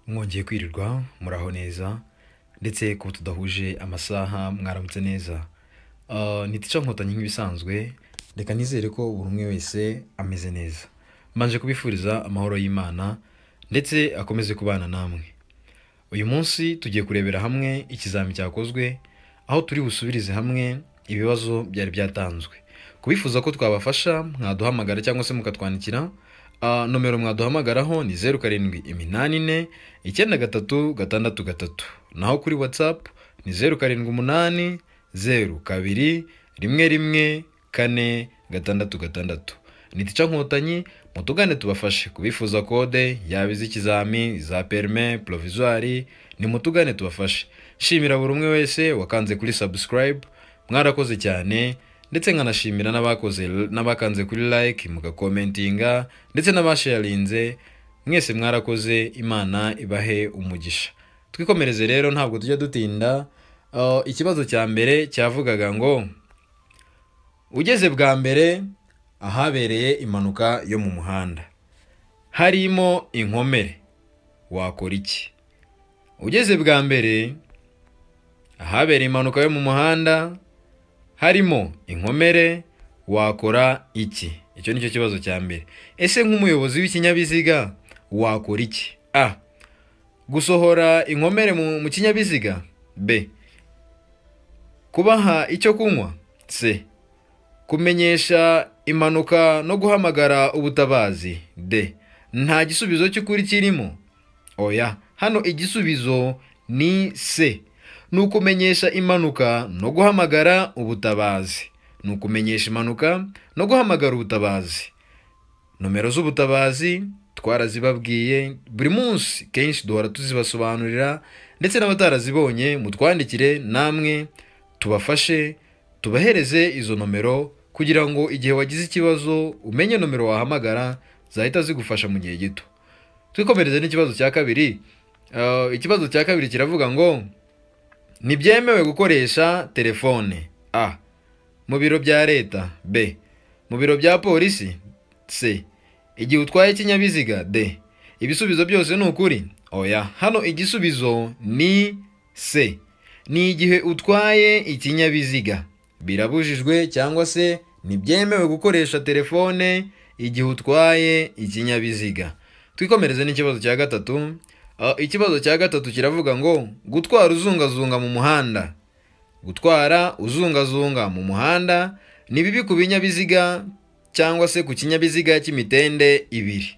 mwongeye kwirirwa muraho neza ndetse kuba tudahuje amasaha mwaramutse neza Ah, ni tica nkotanyi nk'ibisanzwe reka nizere ko buri umwe wese ameze neza mbanje kubifuriza amahoro y'imana ndetse akomeze kubana namwe uyu munsi tugiye kurebera hamwe ikizami cyakozwe aho turi busubirize hamwe ibibazo byari byatanzwe kubifuza ko twabafasha mwaduhamagara cyangwa se mukatwandikira Ah, nomero mwaduhamagaraho ni zeru karindwi iminani ine icyenda gatatu gatandatu gatatu naho kuri watsapu ni zeru karindwi umunani zeru kabiri rimwe rimwe kane gatandatu gatandatu ni tica nkotanyi mutugane tubafashe kubifuza kode yaba iz'ikizami za perime provizwari nimutugane tubafashe nshimira buri umwe wese wakanze kuri subscribe mwarakoze cyane ndetse nkanashimira n'abakoze n'abakanze kuri like mugakomentinga ndetse n'abasharinze mwese mwarakoze imana ibahe umugisha twikomereze rero ntabwo tujya dutinda Uh, ikibazo cya mbere cyavugaga ngo ugeze bwa mbere ahabereye impanuka yo mu muhanda harimo inkomere wakora iki ugeze bwa mbere ahabereye impanuka yo mu muhanda harimo inkomere wakora iki icyo nicyo kibazo cya mbere ese nk'umuyobozi w'ikinyabiziga wakora iki a gusohora inkomere mu mu kinyabiziga b kubaha icyo kunywa c kumenyesha impanuka no guhamagara ubutabazi d nta gisubizo cy'ukuri kirimo oya hano igisubizo ni c ni ukumenyesha impanuka no guhamagara ubutabazi ni ukumenyesha impanuka no guhamagara ubutabazi nomero z'ubutabazi twarazibabwiye buri munsi kenshi duhora tuzibasobanurira ndetse n'abatarazibonye mutwandikire namwe tubafashe tubahereze izo nomero kugira ngo igihe wagize ikibazo umenye nomero wahamagara zahita zigufasha mu gihe gito twikomereze n'ikibazo cya kabiri Uh, ikibazo cya kabiri kiravuga ngo ntibyemewe gukoresha telefone a mu biro bya leta b mu biro bya polisi c igihe utwaye ikinyabiziga d ibisubizo byose ni ukuri oya hano igisubizo ni c ni igihe utwaye ikinyabiziga birabujijwe cyangwa se ntibyemewe gukoresha telefone igihe utwaye ikinyabiziga twikomereze n'ikibazo cya gatatu Ah, ikibazo cya gatatu kiravuga ngo gutwara uzungazunga mu muhanda gutwara uzungazunga mu muhanda ni bibi ku binyabiziga cyangwa se ku kinyabiziga cy'imitende ibiri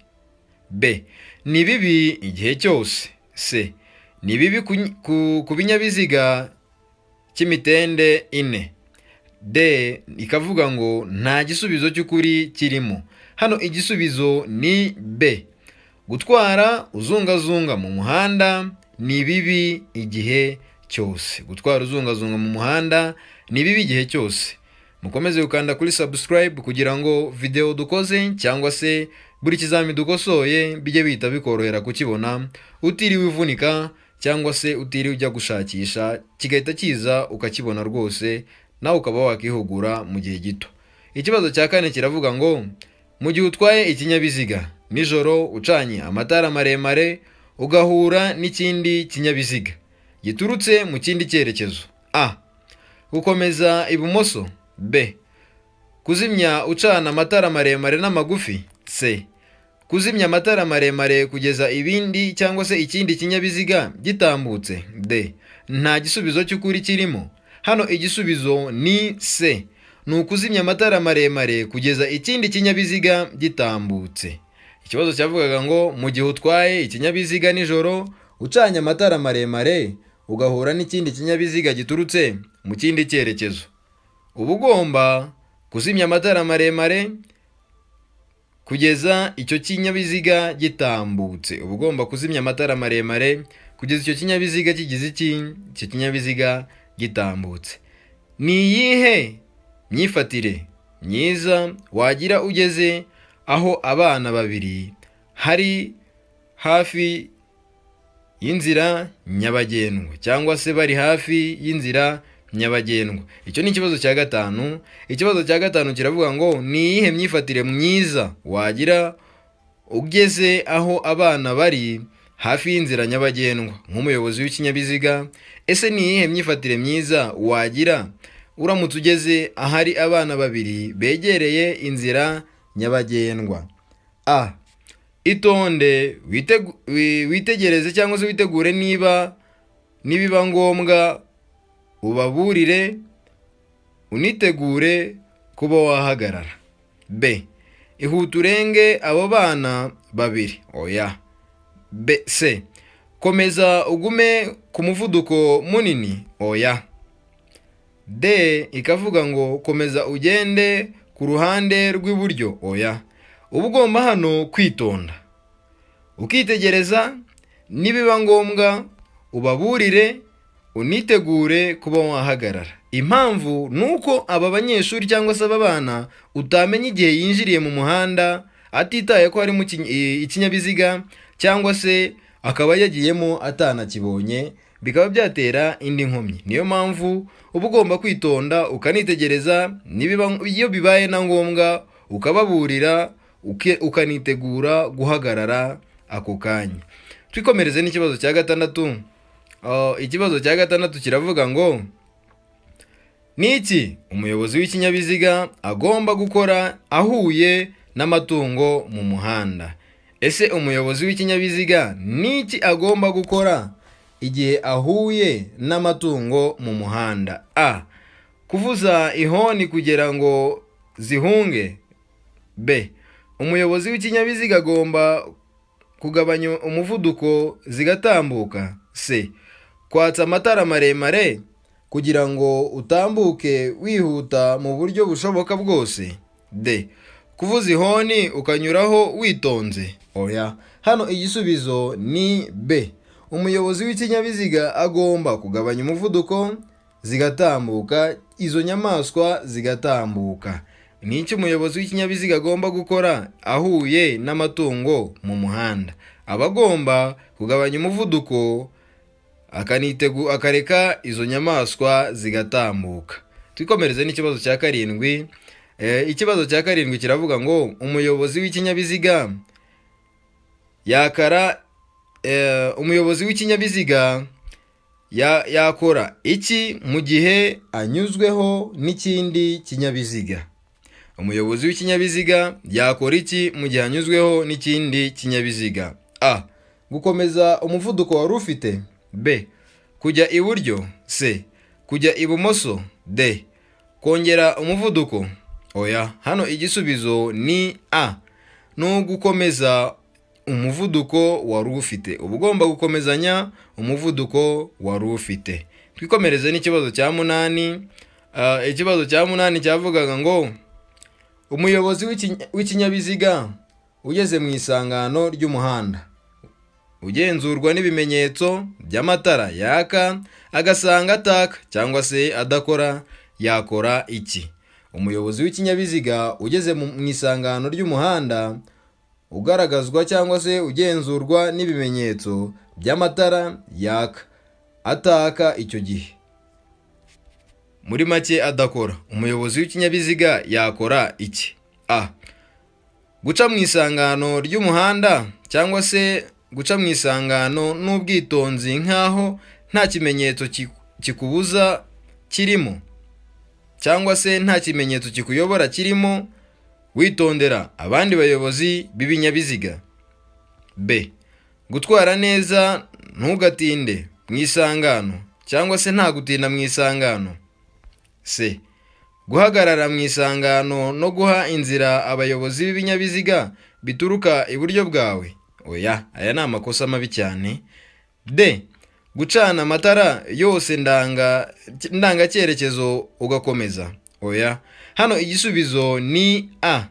b ni bibi igihe cyose c ni bibi ku, ku, ku binyabiziga cy'imitende ine d ikavuga ngo nta gisubizo cy'ukuri kirimo hano igisubizo ni b gutwara uzungazunga mu muhanda ni bibi igihe cyose gutwara uzungazunga mu muhanda ni bibi igihe cyose mukomeze gukanda kuri subscribe kugira ngo video dukoze cyangwa se buri kizami dukosoye bijye bihita bikorohera kukibona utiriwe uvunika cyangwa se utiriwe ujya gushakisha kigahita kiza ukakibona rwose nawe ukaba wakihugura mu gihe gito ikibazo cya kane kiravuga ngo mu gihe utwaye ikinyabiziga nijoro ucanye amatara maremare ugahura n'ikindi kinyabiziga giturutse mu kindi cyerekezo a gukomeza ibumoso b kuzimya ucana amatara maremare n'amagufi c kuzimya amatara maremare kugeza ibindi cyangwa se ikindi kinyabiziga gitambutse d nta gisubizo cy'ukuri kirimo hano igisubizo ni c ni ukuzimya amatara maremare kugeza ikindi kinyabiziga gitambutse ikibazo cyavugaga ngo mu gihe utwaye ikinyabiziga nijoro ucanye amatara maremare ugahura n'ikindi kinyabiziga giturutse mu kindi cyerekezo uba ugomba kuzimya amatara maremare kugeza icyo kinyabiziga gitambutse uba ugomba kuzimya amatara maremare kugeza icyo kinyabiziga kigize iki icyo kinyabiziga gitambutse ni iyihe myifatire myiza wagira ugeze aho abana babiri hari hafi y'inzira nyabagendwa cyangwa se bari hafi y'inzira nyabagendwa icyo ni ikibazo cya gatanu ikibazo cya gatanu kiravuga ngo ni iyihe myifatire myiza wagira ugeze aho abana bari hafi y'inzira nyabagendwa nk'umuyobozi w'ikinyabiziga ese ni iyihe myifatire myiza wagira uramutse ugeze ahari abana babiri begereye inzira nyabagendwa a itonde witegu- wi- witegereze cyangwa se witegure niba nibiba ngombwa ubaburire unitegure kuba wahagarara b ihute urenge abo bana babiri oya b c komeza ugume ku muvuduko munini oya d ikavuga ngo komeza ugende ku ruhande rw'iburyo oya uba ugomba hano kwitonda ukitegereza nibiba ngombwa ubaburire unitegure kuba wahagarara impamvu ni uko aba banyeshuri cyangwa se aba bana utamenya igihe yinjiriye mu muhanda atitaye ko harimo iki- i- ikinyabiziga cyangwa se akaba yagiyemo atanakibonye bikaba byatera indi nkomyi niyo mpamvu uba ugomba kwitonda ukanitegereza nibiba- iyo bibaye na ngombwa ukababurira uke- ukanitegura guhagarara ako kanya twikomereze n'ikibazo cya gatandatu Uh, ikibazo cya gatandatu kiravuga ngo ni iki umuyobozi w'ikinyabiziga agomba gukora ahuye n'amatungo mu muhanda ese umuyobozi w'ikinyabiziga ni iki agomba gukora igihe ahuye n'amatungo mu muhanda a kuvuza ihoni kugira ngo zihunge b umuyobozi w'ikinyabiziga agomba kugabanya umuvuduko zigatambuka c kwatsa amatara maremare kugira ngo utambuke wihuta mu buryo bushoboka bwose d kuvuza ihoni ukanyuraho witonze oya hano igisubizo ni b umuyobozi w'ikinyabiziga agomba kugabanya umuvuduko zigatambuka izo nyamaswa zigatambuka ni iki umuyobozi w'ikinyabiziga agomba gukora ahuye n'amatungo mu muhanda aba agomba kugabanya umuvuduko akanitegu akareka izo nyamaswa zigatambuka twikomereze n'ikibazo cya karindwi e, ikibazo cya karindwi kiravuga ngo umuyobozi w'ikinyabiziga yakara e, umuyobozi w'ikinyabiziga ya- yakora iki mu gihe anyuzweho n'ikindi kinyabiziga umuyobozi w'ikinyabiziga yakora iki mu gihe anyuzweho n'ikindi kinyabiziga a gukomeza umuvuduko wari ufite b kujya iburyo c kujya ibumoso d kongera umuvuduko oya hano igisubizo ni a ni ugukomeza umuvuduko wari ufite uba ugomba gukomezanya umuvuduko wari ufite twikomereze n'ikibazo cya munani Ah, ikibazo cya munani cyavugaga ngo umuyobozi w'iki- w'ikinyabiziga ugeze mu isangano ry'umuhanda ugenzurwa n'ibimenyetso by'amatara yaka agasanga ataka cyangwa se adakora yakora iki umuyobozi w'ikinyabiziga ugeze mu mu isangano ry'umuhanda ugaragazwa cyangwa se ugenzurwa n'ibimenyetso by'amatara yaka ataka icyo gihe muri make adakora umuyobozi w'ikinyabiziga yakora iki a guca mu isangano ry'umuhanda cyangwa se guca mu isangano n'ubwitonzi nk'aho nta kimenyetso ki- kikubuza kirimo cyangwa se nta kimenyetso kikuyobora kirimo witondera abandi bayobozi b'ibinyabiziga b gutwara neza ntugatinde mu isangano cyangwa se nta gutinda mu isangano c guhagarara mu isangano no guha inzira abayobozi b'ibinyabiziga bituruka iburyo bwawe oya aya ni amakosa mabi cyane d gucana amatara yose ndanga ndangacyerekezo ugakomeza oya hano igisubizo ni a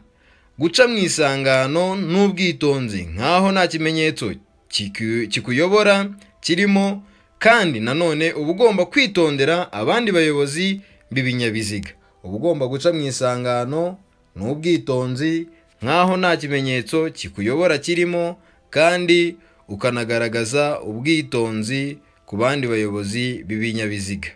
guca mu isangano n'ubwitonzi nk'aho nta kimenyetso kiku- kikuyobora kirimo kandi nanone uba ugomba kwitondera abandi bayobozi b'ibinyabiziga uba ugomba guca mu isangano n'ubwitonzi nk'aho nta kimenyetso kikuyobora kirimo kandi ukanagaragaza ubwitonzi ku bandi bayobozi b'ibinyabiziga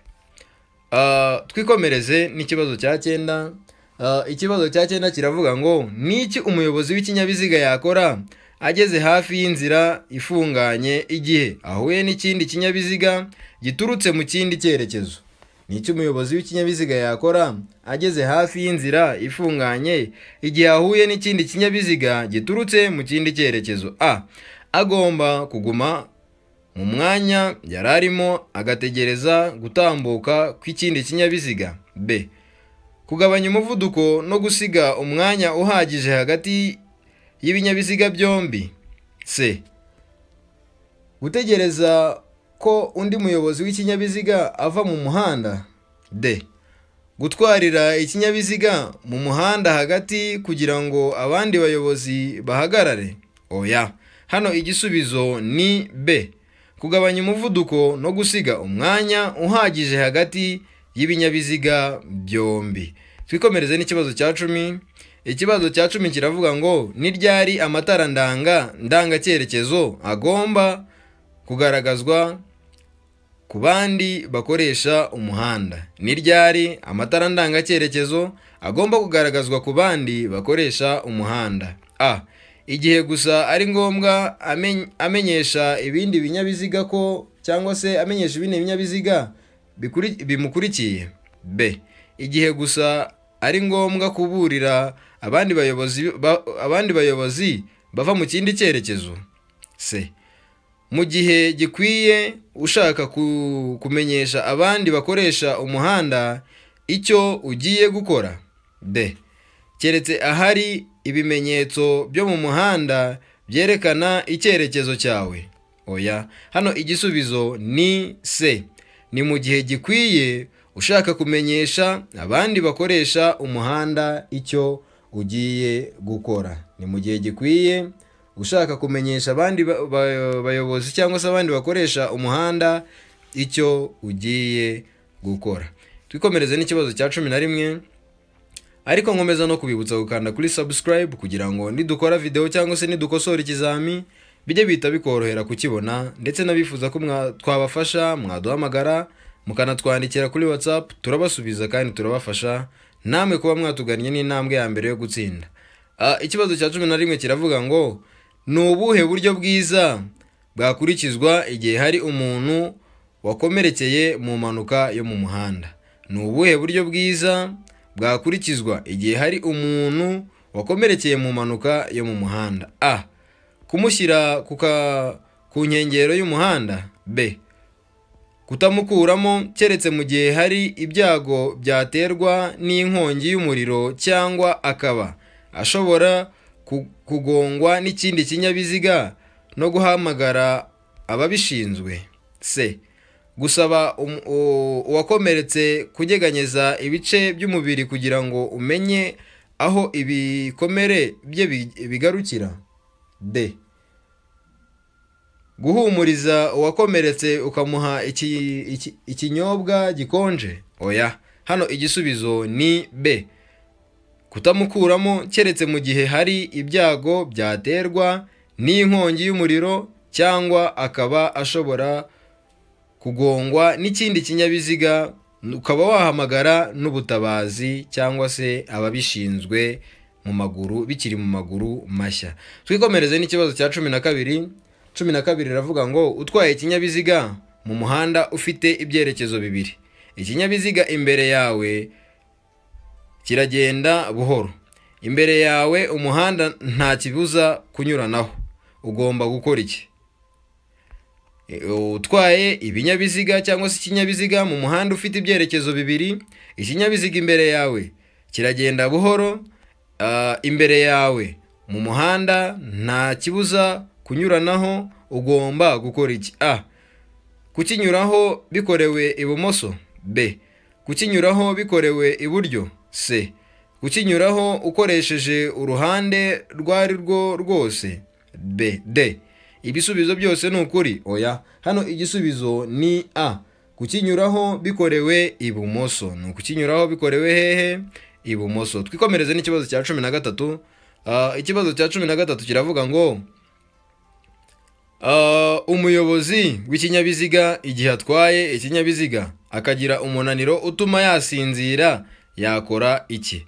Ah, twikomereze n'ikibazo cya cyenda Ah, ikibazo cya cyenda kiravuga ngo ni iki umuyobozi w'ikinyabiziga yakora ageze hafi y'inzira ifunganye igihe ahuye n'ikindi kinyabiziga giturutse mu kindi cyerekezo ni icyo umuyobozi w'ikinyabiziga yakora ageze hafi y'inzira ifunganye igihe ahuye n'ikindi kinyabiziga giturutse mu kindi cyerekezo a agomba kuguma mu mwanya yari arimo agategereza gutambuka kw'ikindi kinyabiziga b kugabanya umuvuduko no gusiga umwanya uhagije hagati y'ibinyabiziga byombi c gutegereza ko undi muyobozi w'ikinyabiziga ava mu muhanda d gutwarira ikinyabiziga mu muhanda hagati kugira ngo abandi bayobozi bahagarare oya hano igisubizo ni b kugabanya umuvuduko no gusiga umwanya uhagije hagati y'ibinyabiziga byombi twikomereze n'ikibazo cya cumi ikibazo cya cumi kiravuga ngo ni ryari amatara ndanga ndangacyerekezo agomba kugaragazwa ku bandi bakoresha umuhanda ni ryari amatara ndangacyerekezo agomba kugaragazwa ku bandi bakoresha umuhanda a igihe gusa ari ngombwa amen- amenyesha ibindi binyabiziga ko cyangwa se amenyesha ibindi binyabiziga bikuri- bimukurikiye b igihe gusa ari ngombwa kuburira abandi bayobozi ba- abandi bayobozi bava mu kindi cyerekezo c mu gihe gikwiye ushaka ku- kumenyesha abandi bakoresha umuhanda icyo ugiye gukora d keretse ahari ibimenyetso byo mu muhanda byerekana icyerekezo cyawe oya hano igisubizo ni c ni mu gihe gikwiye ushaka kumenyesha abandi bakoresha umuhanda icyo ugiye gukora ni mu gihe gikwiye ushaka kumenyesha abandi ba- ba- bayobozi cyangwa se abandi bakoresha umuhanda icyo ugiye gukora twikomereze n'ikibazo cya cumi na rimwe ariko nkomeza no kubibutsa gukanda kuri subscribe kugira ngo nidukora video cyangwa se nidukosora ikizami bijye bihita bikorohera kukibona ndetse n'abifuza ko mwa- twabafasha mwaduhamagara mukanatwandikira kuri whatsapp turabasubiza kandi turabafasha namwe kuba mwatugannye n'intambwe ya mbere yo gutsinda Ah, ikibazo cya cumi na rimwe kiravuga ngo ni ubuhe buryo bwiza bwakurikizwa igihe hari umuntu wakomerekeye mu mpanuka yo mu muhanda ni ubuhe buryo bwiza bwakurikizwa igihe hari umuntu wakomerekeye mu mpanuka yo mu muhanda a kumushyira ku ka- ku nkengero y'umuhanda b kutamukuramo keretse mu gihe hari ibyago byaterwa n'inkongi y'umuriro cyangwa akaba ashobora ku- kugongwa n'ikindi kinyabiziga no guhamagara ababishinzwe c gusaba um- u- uwakomeretse kunyeganyeza ibice by'umubiri kugira ngo umenye aho ibikomere bye bi- bigarukira d guhumuriza uwakomeretse ukamuha iki- iki- ikinyobwa gikonje oya hano igisubizo ni b kutamukuramo keretse mu gihe hari ibyago byaterwa n'inkongi y'umuriro cyangwa akaba ashobora kugongwa n'ikindi kinyabiziga ukaba wahamagara n'ubutabazi cyangwa se ababishinzwe mu maguru bikiri mu maguru mashya twikomereze n'ikibazo cya cumi na kabiri cumi na kabiri iravuga ngo utwaye ikinyabiziga mu muhanda ufite ibyerekezo bibiri ikinyabiziga imbere yawe kiragenda buhoro imbere yawe umuhanda nta kibuza kunyuranaho ugomba gukora iki E, utwaye ibinyabiziga cyangwa se ikinyabiziga mu muhanda ufite ibyerekezo bibiri ikinyabiziga imbere yawe kiragenda buhoro ah, imbere yawe mu muhanda nta kibuza kunyuranaho ugomba gukora iki a kukinyuraho bikorewe ibumoso b kukinyuraho bikorewe iburyo c kukinyuraho ukoresheje uruhande rwo ari rwo rwose b d ibisubizo byose ni ukuri oya hano igisubizo ni a kukinyuraho bikorewe ibumoso ni ukukinyuraho bikorewe hehe ibumoso twikomereze n'ikibazo cya cumi na gatatu Ah, ikibazo cya cumi na gatatu kiravuga ngo Ah, umuyobozi w'ikinyabiziga igihe atwaye ikinyabiziga akagira umunaniro utuma yasinzira yakora iki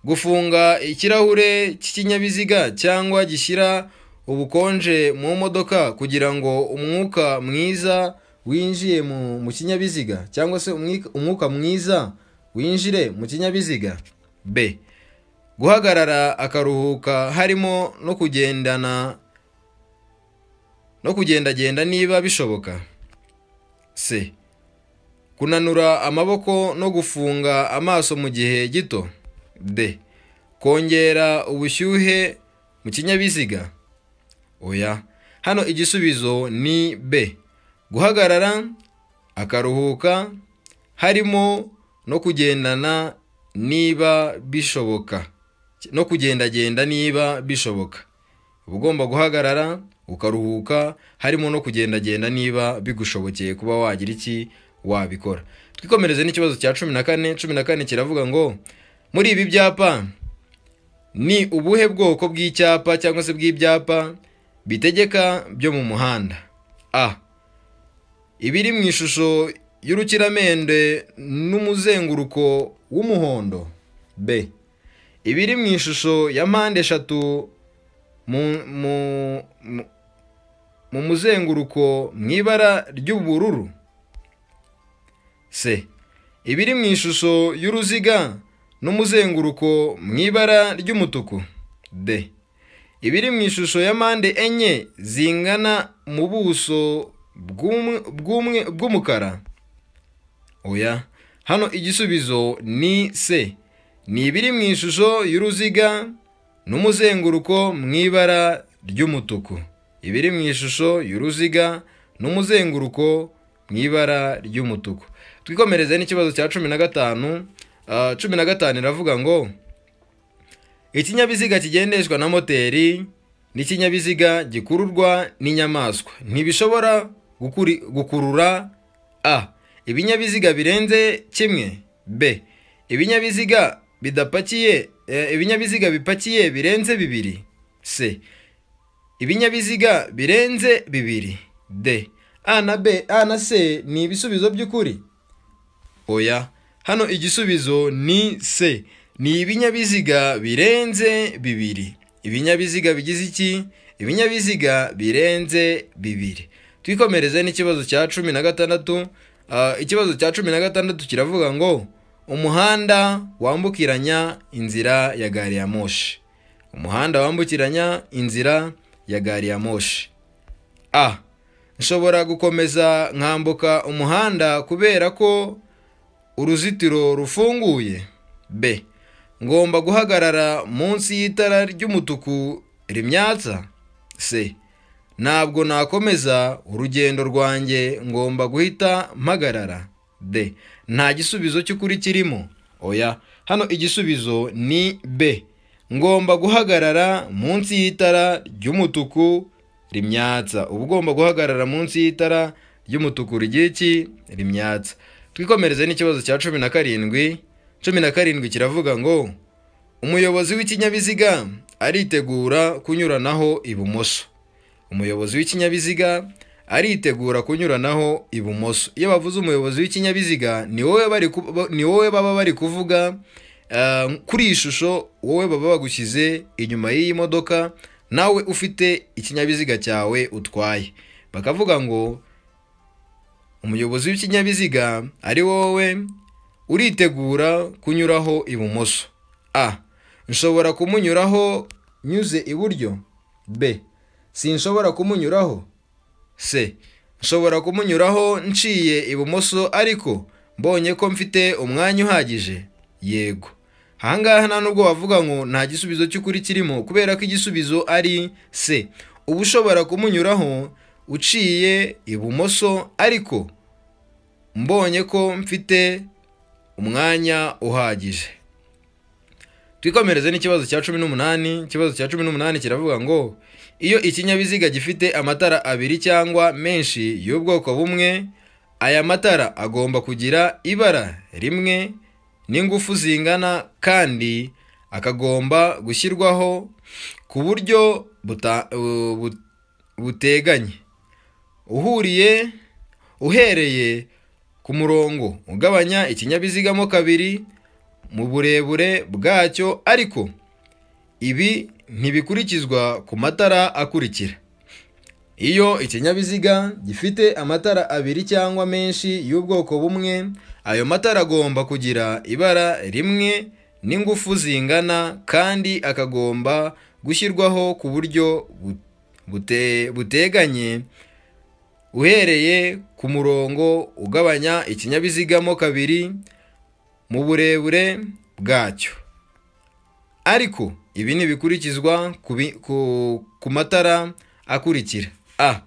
gufunga ikirahure cy'ikinyabiziga cyangwa gishyira ubukonje mu modoka kugira ngo umwuka mwiza winjiye mu mu kinyabiziga cyangwa se umwika- umwuka mwiza winjire mu kinyabiziga b guhagarara akaruhuka harimo no kugendana no kugendagenda niba bishoboka c kunanura amaboko no gufunga amaso mu gihe gito d kongera ubushyuhe mu kinyabiziga oya hano igisubizo ni b guhagarara akaruhuka harimo no kugendana niba bishoboka no kugendagenda niba bishoboka uba ugomba guhagarara ukaruhuka harimo no kugendagenda niba bigushobokeye kuba wagira iki wabikora twikomereze n'ikibazo cya cumi na kane cumi na kane kiravuga ngo muri ibi byapa ni ubuhe bwoko bw'icyapa cyangwa se bw'ibyapa bitegeka byo mu muhanda a ibiri mu ishusho y'urukiramende n'umuzenguruko w'umuhondo b ibiri mu ishusho ya mpande eshatu mu, mu, mu, mu muzenguruko mu ibara ry'ubururu c ibiri mu ishusho y'uruziga n'umuzenguruko mu ibara ry'umutuku d ibiri mu ishusho ya mpande enye zingana mu buso bw'umwe- bw'umwe- bw'umukara oya hano igisubizo ni c ni ibiri mu ishusho y'uruziga n'umuzenguruko mu ibara ry'umutuku ibiri mu ishusho y'uruziga n'umuzenguruko mu ibara ry'umutuku twikomereze n'ikibazo cya cumi na gatanu Ah, cumi na gatanu iravuga ngo ikinyabiziga kigendeshwa na moteri ni ikinyabiziga gikururwa n'inyamaswa ntibishobora gukuri- gukurura a ibinyabiziga birenze kimwe b ibinyabiziga bidapakiye eh, ibinyabiziga bipakiye birenze bibiri c ibinyabiziga birenze bibiri d a na b a na c ni ibisubizo by'ukuri oya hano igisubizo ni c ni ibinyabiziga birenze bibiri ibinyabiziga bigize iki ibinyabiziga birenze bibiri twikomereze n'ikibazo cya cumi na gatandatu Ah, ikibazo cya cumi na gatandatu kiravuga ngo umuhanda wambukiranya inzira ya gari ya moshi umuhanda wambukiranya inzira ya gari ya moshi a nshobora gukomeza nkambuka umuhanda kubera ko uruzitiro rufunguye b ngomba guhagarara munsi y'itara ry'umutuku rimyatsa c ntabwo nakomeza urugendo rwanjye ngomba guhita mpagarara d nta gisubizo cy'ukuri kirimo oya hano igisubizo ni b ngomba guhagarara munsi y'itara ry'umutuku rimyatsa uba ugomba guhagarara munsi y'itara ry'umutuku rigira iki rimyatsa twikomereze n'ikibazo cya cumi na karindwi cumi na karindwi kiravuga ngo umuyobozi w'ikinyabiziga aritegura kunyuranaho ibumoso umuyobozi w'ikinyabiziga aritegura kunyuranaho ibumoso iyo bavuze umuyobozi w'ikinyabiziga ni wowe bari ku- ba- ni wowe baba bari kuvuga eh, kuri iyi shusho wowe baba bagushyize inyuma y'iyi modoka nawe ufite ikinyabiziga cyawe utwaye bakavuga ngo umuyobozi w'ikinyabiziga ari wowe uritegura kunyuraho ibumoso a nshobora kumunyuraho nyuze iburyo b sinshobora kumunyuraho c nshobora kumunyuraho nciye ibumoso ariko mbonye ko mfite umwanya uhagije yego ahangaha nta nubwo wavuga ngo nta gisubizo cy'ukuri kirimo kubera ko igisubizo ari c uba ushobora kumunyuraho uciye ibumoso ariko mbonye ko mfite umwanya uhagije twikomereze n'ikibazo cya cumi n'umunani ikibazo cya cumi n'umunani kiravuga ngo iyo ikinyabiziga gifite amatara abiri cyangwa menshi y'ubwoko bumwe aya matara agomba kugira ibara rimwe n'ingufu zingana kandi akagomba gushyirwaho ku buryo buta- bu- bu- buteganye uhuriye uhereye ku murongo ugabanya ikinyabiziga mo kabiri mu burebure bwacyo ariko ibi ntibikurikizwa ku matara akurikira iyo ikinyabiziga gifite amatara abiri cyangwa menshi y'ubwoko bumwe ayo matara agomba kugira ibara rimwe n'ingufu zingana kandi akagomba gushyirwaho ku buryo bu- bute- buteganye uhereye ku murongo ugabanya ikinyabiziga mo kabiri mu burebure bwacyo ariko ibi ntibikurikizwa ku bi- ku- ku matara akurikira a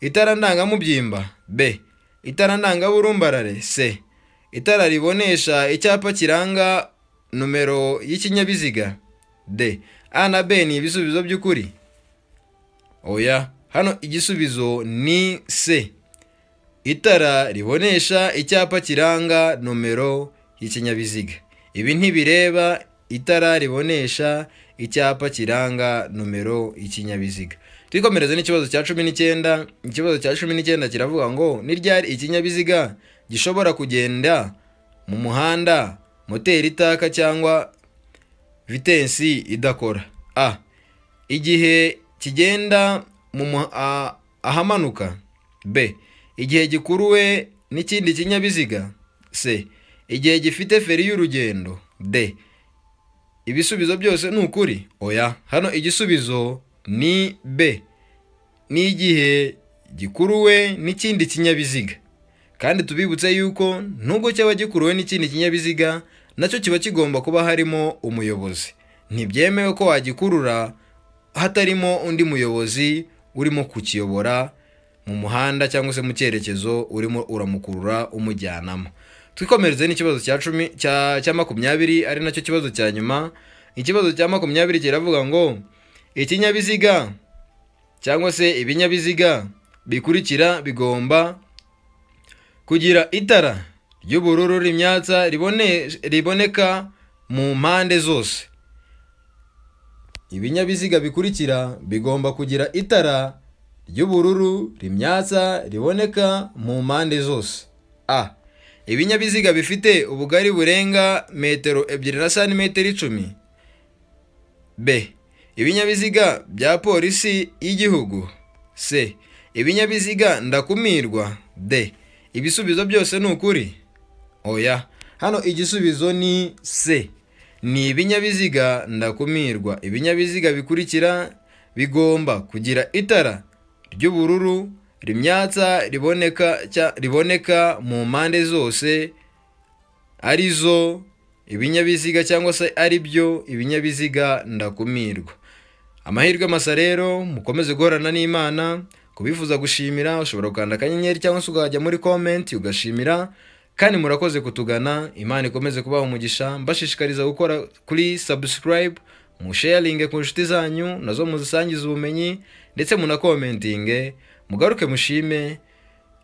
itara ndangamubyimba b itara ndangaburumbarare c itara ribonesha icyapa kiranga nomero y'ikinyabiziga d a na b ni ibisubizo by'ukuri oya hano igisubizo ni c itara ribonesha icyapa kiranga nomero y'ikinyabiziga ibi ntibireba itara ribonesha icyapa kiranga nomero y'ikinyabiziga twikomereze n'ikibazo cya cumi n'icyenda ikibazo cya cumi n'icyenda kiravuga ngo ni ryari ikinyabiziga gishobora kugenda mu muhanda moteri itaka cyangwa vitensi idakora a igihe kigenda mu mu- a- ahamanuka b igihe gikuruwe n'ikindi kinyabiziga c igihe gifite feri y'urugendo d ibisubizo byose ni ukuri oya hano igisubizo ni b ni igihe gikuruwe n'ikindi kinyabiziga kandi tubibutse yuko nubwo cyaba gikuruwe n'ikindi kinyabiziga nacyo kiba kigomba kuba harimo umuyobozi ntibyemewe ko wagikurura hatarimo undi muyobozi urimo kukiyobora mu muhanda cyangwa se mu cyerekezo urimo uramukurura umujyanamo twikomereze n'ikibazo cya cumi cya, cya makumyabiri ari nacyo kibazo cya nyuma ikibazo cya makumyabiri kiravuga ngo ikinyabiziga cyangwa se ibinyabiziga bikurikira bigomba kugira itara ry'ubururu rimyatsa ribone, riboneka mu mpande zose ibinyabiziga bikurikira bigomba kugira itara ry'ubururu rimyatsa riboneka mu mpande zose a ibinyabiziga bifite ubugari burenga metero ebyiri na santimetero icumi b ibinyabiziga bya polisi y'igihugu c ibinyabiziga ndakumirwa d ibisubizo byose ni ukuri oya hano igisubizo ni c ni ibinyabiziga ndakumirwa ibinyabiziga bikurikira bigomba kugira itara ry'ubururu rimyatsa riboneka cya- riboneka mu mpande zose arizo ibinyabiziga cyangwa se ari byo ibinyabiziga ndakumirwa amahirwe masa rero mukomeze guhorana n'imana kubifuza gushimira ushobora gukanda akanyenyeri cyangwa se ukajya muri komenti ugashimira kandi murakoze kutugana imana ikomeze kubaha umugisha mbashishikariza gukora kuri sabusikarayibu musheyaringe ku nshuti zanyu nazo muzisangize ubumenyi ndetse munakomentinge mugaruke mushime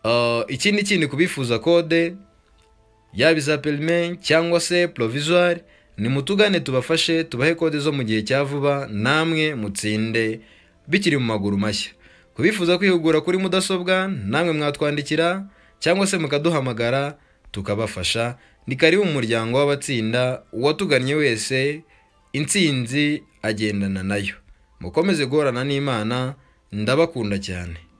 Uh, ikindi kindi kubifuza kode yaba iza perime cyangwa se porovizuwari nimutugane tubafashe tubahe kode zo mu gihe cya vuba namwe mutsinde bikiri mu maguru mashya kubifuza kwihugura kuri mudasobwa namwe mwatwandikira cyangwa se mukaduhamagara tukabafasha ni karibu mu muryango w'abatsinda uwatugannye wese intsinzi agendana nayo mukomeze guhorana n'imana ndabakunda cyane